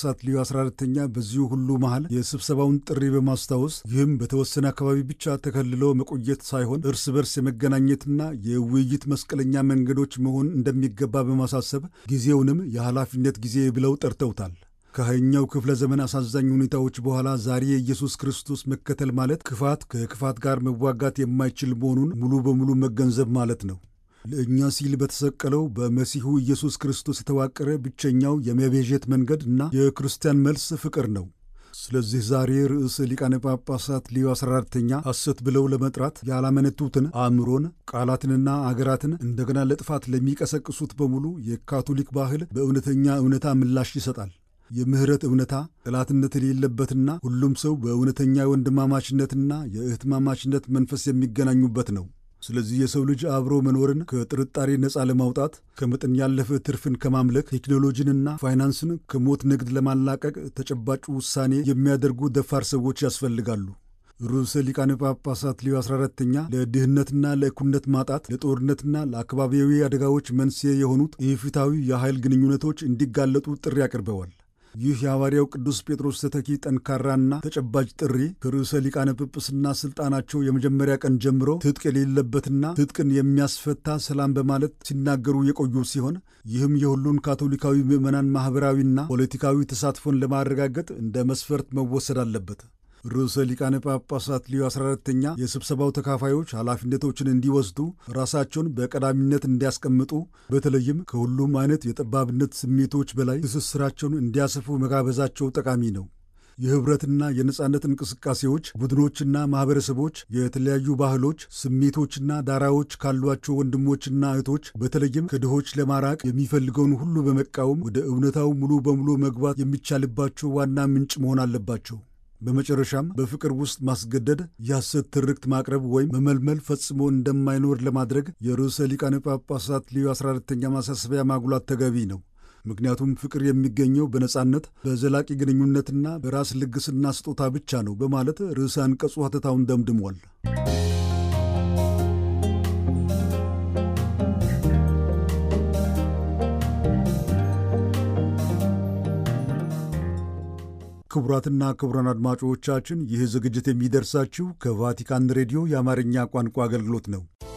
ጳጳሳት ሊዮ 14ተኛ በዚሁ ሁሉ መሃል የስብሰባውን ጥሪ በማስታወስ ይህም በተወሰነ አካባቢ ብቻ ተከልሎ መቆየት ሳይሆን እርስ በርስ የመገናኘትና የውይይት መስቀለኛ መንገዶች መሆን እንደሚገባ በማሳሰብ ጊዜውንም የኃላፊነት ጊዜ ብለው ጠርተውታል። ከሃያኛው ክፍለ ዘመን አሳዛኝ ሁኔታዎች በኋላ ዛሬ የኢየሱስ ክርስቶስ መከተል ማለት ክፋት ከክፋት ጋር መዋጋት የማይችል መሆኑን ሙሉ በሙሉ መገንዘብ ማለት ነው። ለእኛ ሲል በተሰቀለው በመሲሁ ኢየሱስ ክርስቶስ የተዋቀረ ብቸኛው የመቤዠት መንገድ እና የክርስቲያን መልስ ፍቅር ነው። ስለዚህ ዛሬ ርዕሰ ሊቃነ ጳጳሳት ሊዮ 14ተኛ ሐሰት ብለው ለመጥራት ያላመነቱትን አእምሮን፣ ቃላትንና አገራትን እንደገና ለጥፋት ለሚቀሰቅሱት በሙሉ የካቶሊክ ባህል በእውነተኛ እውነታ ምላሽ ይሰጣል። የምህረት እውነታ ጠላትነት የሌለበትና ሁሉም ሰው በእውነተኛ ወንድማማችነትና የእህትማማችነት መንፈስ የሚገናኙበት ነው። ስለዚህ የሰው ልጅ አብሮ መኖርን ከጥርጣሬ ነፃ ለማውጣት ከመጠን ያለፈ ትርፍን ከማምለክ ቴክኖሎጂንና ፋይናንስን ከሞት ንግድ ለማላቀቅ ተጨባጭ ውሳኔ የሚያደርጉ ደፋር ሰዎች ያስፈልጋሉ። ርዕሰ ሊቃነ ጳጳሳት ሊዮ 14ተኛ ለድህነትና ለእኩልነት ማጣት ለጦርነትና ለአካባቢያዊ አደጋዎች መንስኤ የሆኑት ኢፍትሐዊ የኃይል ግንኙነቶች እንዲጋለጡ ጥሪ አቅርበዋል። ይህ የሐዋርያው ቅዱስ ጴጥሮስ ተተኪ ጠንካራና ተጨባጭ ጥሪ ከርዕሰ ሊቃነ ጵጵስና ሥልጣናቸው የመጀመሪያ ቀን ጀምሮ ትጥቅ የሌለበትና ትጥቅን የሚያስፈታ ሰላም በማለት ሲናገሩ የቆዩ ሲሆን ይህም የሁሉን ካቶሊካዊ ምዕመናን ማኅበራዊና ፖለቲካዊ ተሳትፎን ለማረጋገጥ እንደ መስፈርት መወሰድ አለበት። ርዕሰ ሊቃነ ጳጳሳት ሊዮ 14ተኛ የስብሰባው ተካፋዮች ኃላፊነቶችን እንዲወስዱ ራሳቸውን በቀዳሚነት እንዲያስቀምጡ በተለይም ከሁሉም አይነት የጠባብነት ስሜቶች በላይ ትስስራቸውን እንዲያሰፉ መጋበዛቸው ጠቃሚ ነው። የኅብረትና የነጻነት እንቅስቃሴዎች ቡድኖችና ማኅበረሰቦች የተለያዩ ባህሎች፣ ስሜቶችና ዳራዎች ካሏቸው ወንድሞችና እህቶች በተለይም ከድሆች ለማራቅ የሚፈልገውን ሁሉ በመቃወም ወደ እውነታው ሙሉ በሙሉ መግባት የሚቻልባቸው ዋና ምንጭ መሆን አለባቸው። በመጨረሻም በፍቅር ውስጥ ማስገደድ፣ የሐሰት ትርክት ማቅረብ ወይም መመልመል ፈጽሞ እንደማይኖር ለማድረግ የርዕሰ ሊቃነ ጳጳሳት ሊዮ 14ተኛ ማሳሰቢያ ማጉላት ተገቢ ነው። ምክንያቱም ፍቅር የሚገኘው በነጻነት በዘላቂ ግንኙነትና በራስ ልግስና ስጦታ ብቻ ነው በማለት ርዕሰ አንቀጹ ሐተታውን ደምድሟል። ክቡራትና ክቡራን አድማጮቻችን ይህ ዝግጅት የሚደርሳችሁ ከቫቲካን ሬዲዮ የአማርኛ ቋንቋ አገልግሎት ነው።